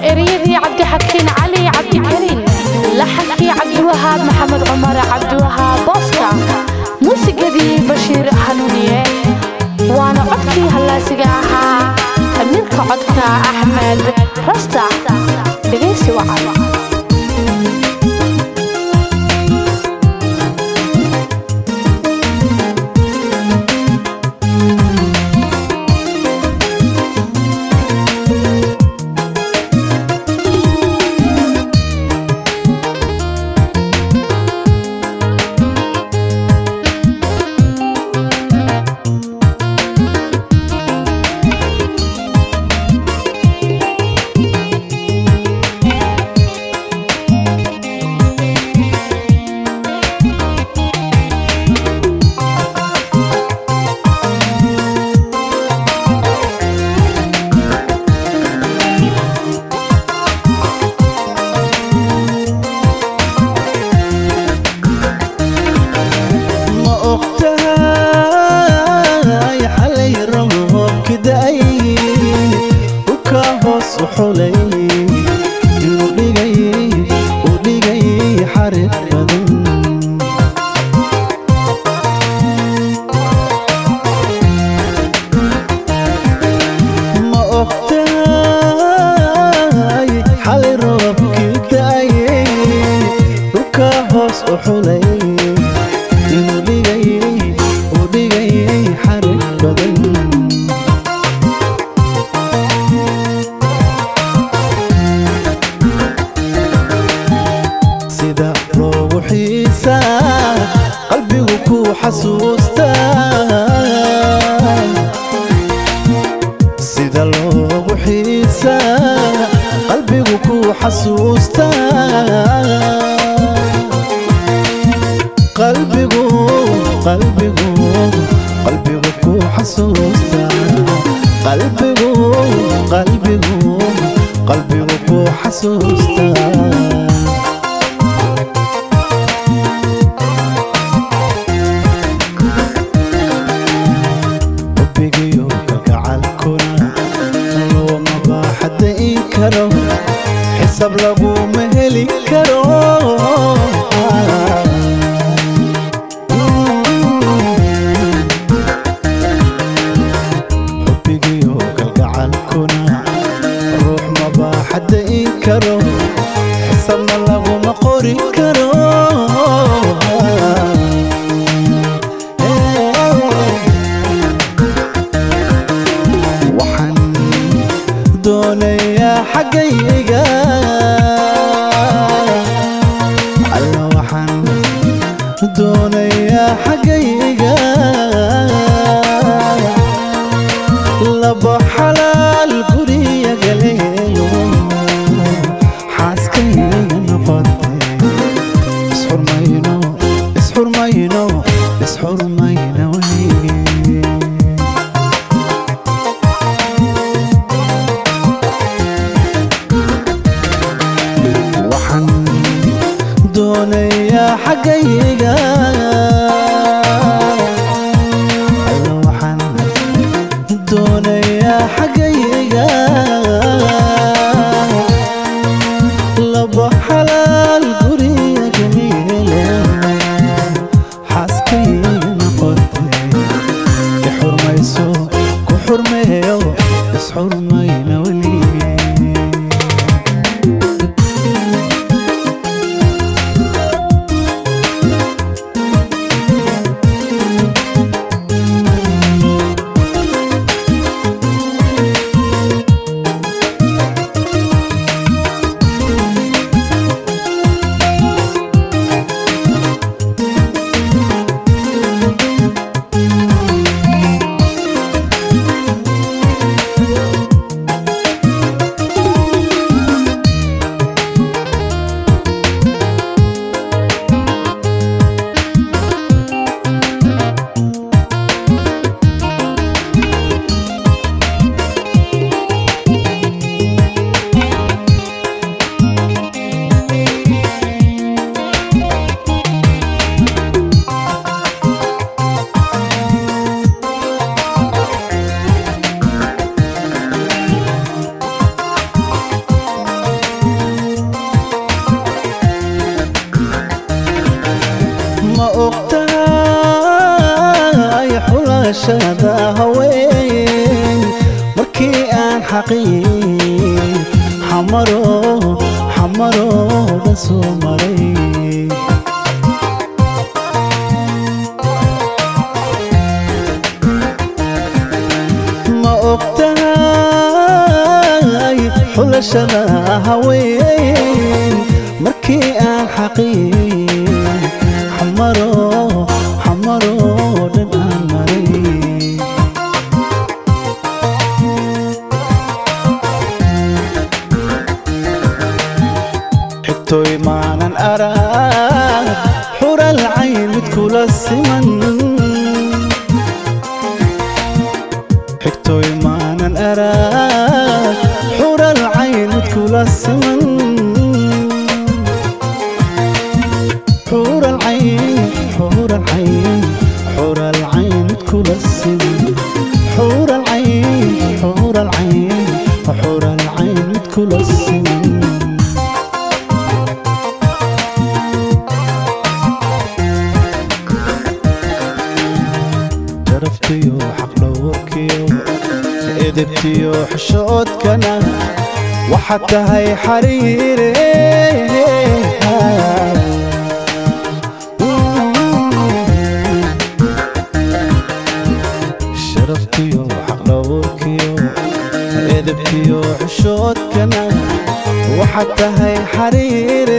ereyadii cabdixakiin cali cabdikariin laxankii cabdiwahaab maxamed cumar cabdiwahaab booska muusigadii bashiir hanuuniye waana codkii hallaasiga ahaa amiirka codka axmed rasta dhegaysi wacan ma ogtahay xalay roobki da'ay dhulka hoos u xulay inuu dhigay uu dhigay xarig badan ma ogtahay xalay roobki da'ay dhulka hoos u xulay inuu dhigay uu dhigay xarig badan sida loogu xiisa qalbigu ku xasuusta sida loogu xiisa qalbigu ku xasuusta qalbigu qalbigu qalbigu ku xasuusta qalbigu qalbigu qalbigu ku xasuusta xubbigiyo kalgacalkuna looma baaxadayn karo xisab laguma heli karo xubbigiyo kalgacalkuna ruux ma baaxadayn karo xisabna laguma qori karo waxaan doonayaa xaggayga alla waxaan doonayaa xaggayga laba xalaal guriya galeeyo xaaskayga noqotay isxurmayno isxurmayno isxurmayno weligeen waxaan doonayaa xaggayga alla waxaan doonayaa xaggayga laba xalaal guriga gamiile xaaskayga noqotay i xurmayso ku xurmeeyo isxurmayna weligeen xaqiir xamaro xamarooda soo maray ma ogtahay xulashada haween markii aan xaqiir xamaro xamaroo dhan aan maray xigtooy maanan arag xural cayn mid kula siman xigtooy maanan arag xural cayn mid kula siman xural cayn xural cayn xural cayn mid kula siman xural cayn xural cayn xural cayn mid kula siman sharaftiyo xaqdhowrkiyo edebtiyo xishoodkana waxaad tahay xariire sharaftiyo xaqdhowrkiyo edebtiyo xishoodkana waxaad tahay xariire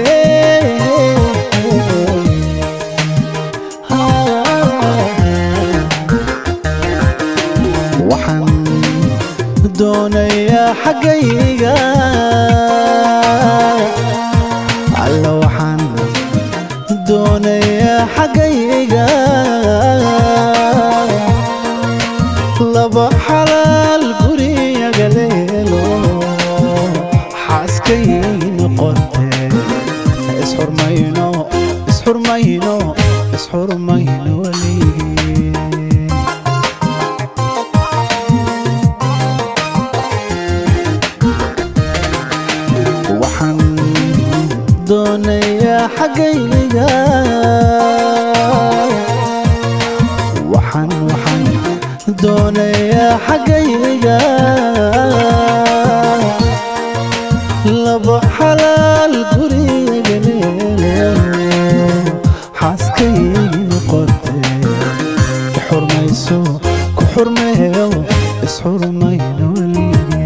waxaan doonayaa xaggayga alla waxaan doonayaa xaggayga laba xalaal guriyaga leelo xaaskay noqotee isxurmayno isxurmayno isxurmayno waligii waxaan doonayaa xaggayga waxaan waxaan doonayaa xaggayga laba xalaal guriga leelo xaaskay noqotee xurmayso ku xurmeeyo isxurmayno waligii